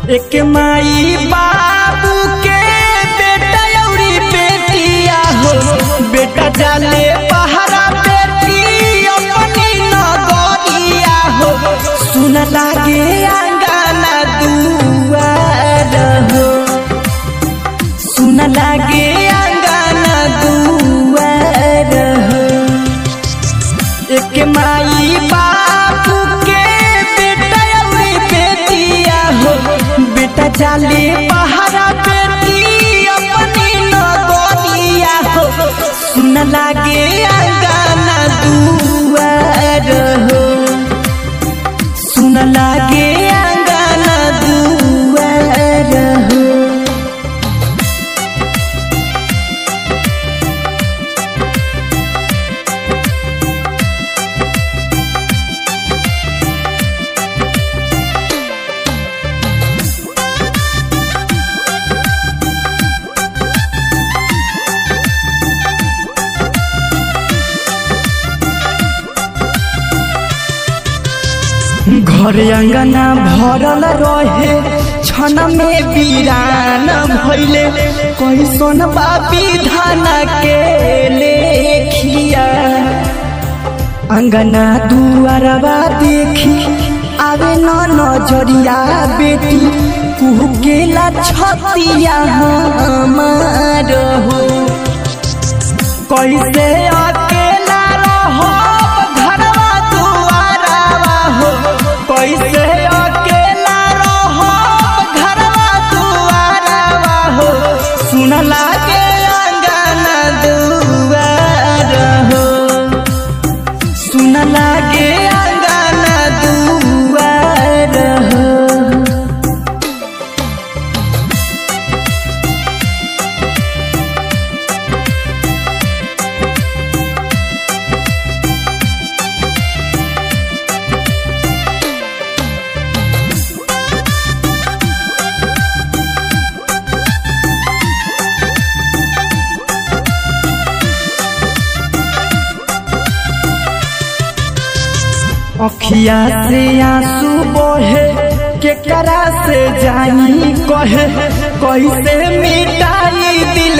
एक माई बाबू के बेटा अउरी बेटिया हो बेटा जाले पहरा बेटी अपनी नगरिया हो सुन लागे आंगना दुआर हो सुन लागे आंगना दुआर हो एक माई बाबू के बेटा अउरी बेटिया हो बेटा जाले पहाड़ा बेटी अपनी नगरिया हो सुन लागे आंगना दुआर हो सुन लागे आंगना दुआर हो घर अंगना भरल रहे क्षण में वीरान भैले कैसन बापी धान के लेखिया अंगना दुआरवा देखी आवे न नजरिया बेटी कुहकेला छतिया हमार हो कैसे अकेला रहो घरवा दुआरवा हो कैसे अकेला रहो घरवा दुआरवा हो सुन लागे अंगना दुआर हो सुन लागे अंगना दुआर हो अखिया से आंसू बहे केकरा से जानी कहे कैसे मिटाई दिल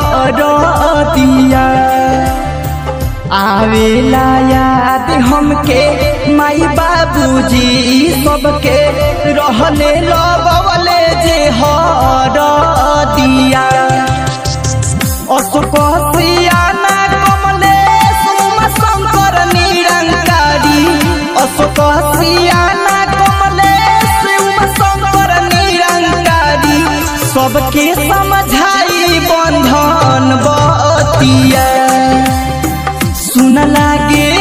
दिया आवेला याद हमके माई बाबूजी सबके रहले लबवले जे हर दिया अशोक सियाना कमलेश उमा शंकर निरंकारी अशोक सियाना कमलेश उमा शंकर निरंकारी सबके समझाई बंधन बतिया सुन लागे